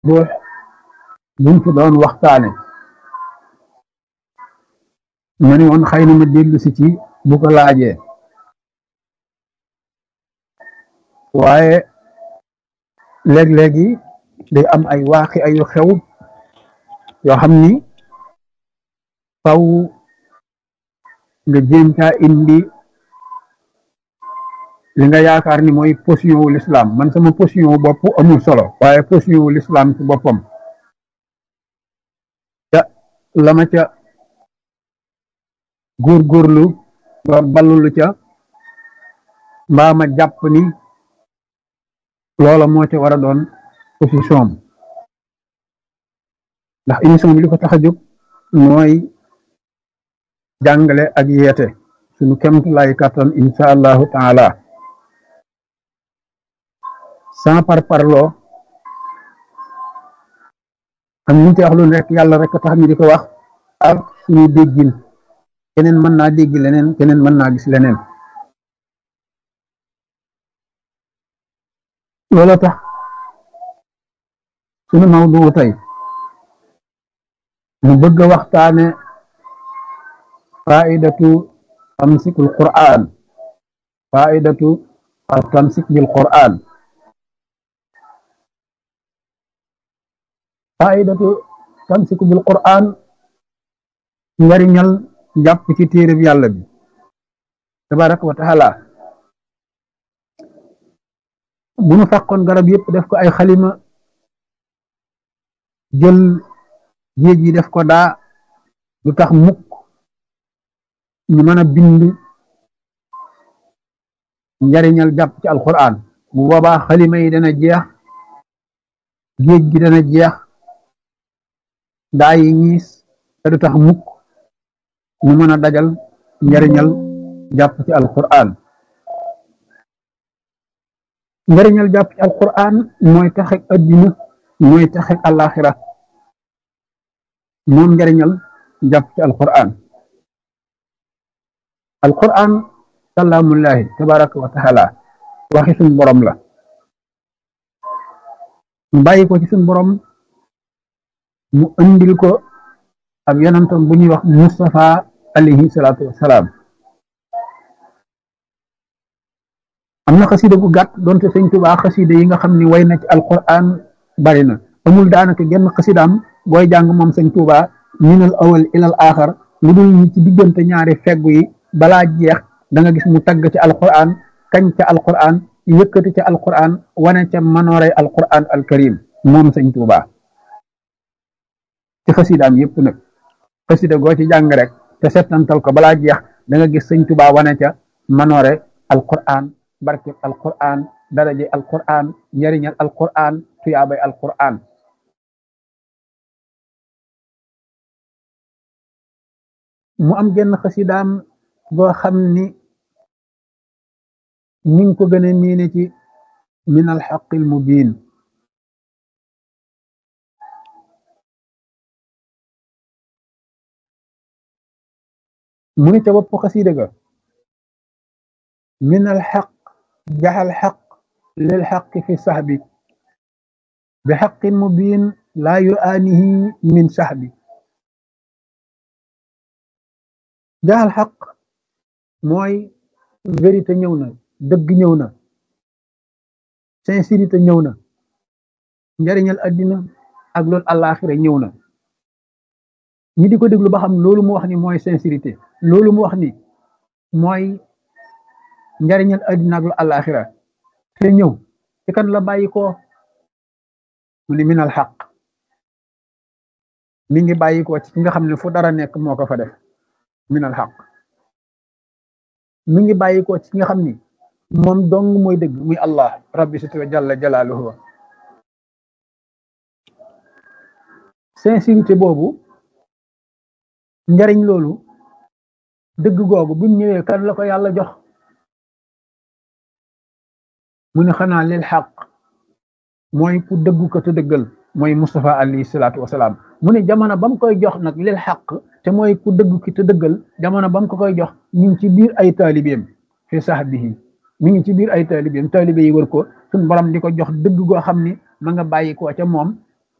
ruux buñ fi doon waxtaane ma ne woon xëy na ma dellu si ci bu ko laajee waaye léeg-léegi day am ay waaqi ayu xew yoo xam ni faw nga jéem caa indi li nga yaakaar ni mooy position wu l'islam man sama position wu bopp amul solo waaye position wu l'islam ci boppam ca la ma ca góorgóorlu ba ballulu ca mbaa ma jàpp ni loola moo ca war a doon position ndax émission bi li ko tax a jóg mooy jàngale ak yeete suñu kemt lay kàttan insha allahu taala sans par parloo am ñu ci wax lu nekk yàlla rek tax ñu di ko wax ak suñu déggin keneen mën naa dégg leneen keneen mën naa gis leneen loolu tax suñu mawdu tey mu bëgg a waxtaane faidatu tamsikul qur'an faidatu al tamsik bil qur'an faidatu tamsiku bil qur'an njariñal jàpp ci téereb yàlla bi tabaraka wa taala bu nu fàqoon garab yëpp def ko ay xalima jël géej yi def ko daa du tax mukk ñu mën a bind njariñal jàpp ci alquran bu boobaa xalima yi dana jeex géej gi dana jeex daa yi ñiis te du tax mukk ñu mën a dajal njariñal jàpp ci alquran njariñal jàpp ci alquran mooy taxek addina mooy taxek alaxira moom njariñal jàpp ci alquran alquran kalaamullahi tabaraka wa taala waxi suñ borom la mu bàyyi ko ci suñ borom mu andil ko ab yonantam bu ñuy wax Mustafa alayhi salaatu wassalaam am na xasida gu gàtt doonte sëñ Tuubaa xasida yi nga xam ni way na ci alquran bari na amul daanaka genn xasidaam booy jàng moom sëñ Tuubaa minal awal ilal aaxar lu dul ñi ci diggante ñaari feggu yi balaa jeex da nga gis mu tagg ci alquran kañ ca alquran yëkkati ca alquran wane ca manooray alquran alkarim moom sëñ Tuubaa ci xasidaam yëpp nag xasida goo ci jàng rek te settantal ko balaa jeex da nga gis sëñ Tuubaa wane ca manoore alquran barkeb alquran daraje alquran njariñal alquran tuyaabay alquran mu am genn xasidaam boo xam ni ñi ngi ko gën a miine ci min alxaqil mubin mu ni ca bopp xasida ga min alxaq jaxal xaq lil xaq fi saxbi bi xaqin mubin laa yuaanihi min saxbi jaxal xaq mooy vérité ñëw na dëgg ñëw na sincérité ñëw na njariñal addina ak loolu àllaaxira ñëw na ñi di ko déglu ba xam loolu mu wax ni mooy sincérité loolu mu wax ni mooy njariñal addina ak lu àllaaxira te ñëw ci kan la bàyyi ko mu ni minal xaq mi ngi bàyyi ko ci ki nga xam ne fu dara nekk moo ko fa def minal xaq mi ngi bàyyi ko ci ki nga xam ni moom dong mooy dëgg muy allah rabbi sut wa jalla jalaaluhu sincérité boobu njariñ loolu dëgg googu bi mu ñëwee kan la ko yàlla jox mu ne xanaa lil xaq mooy ku dëggu ko te dëggal mooy Mustafa alayhi salaatu wasalaam mu ne jamono ba mu koy jox nag lil xaq te mooy ku dëggu ki te dëggal jamono ba mu ko koy jox mi ngi ci biir ay taalibeem fi sahbihi mi ngi ci biir ay taalibeem taalibe yi wër ko suñ borom di ko jox dëgg goo xam ni ma nga bàyyi ko ca moom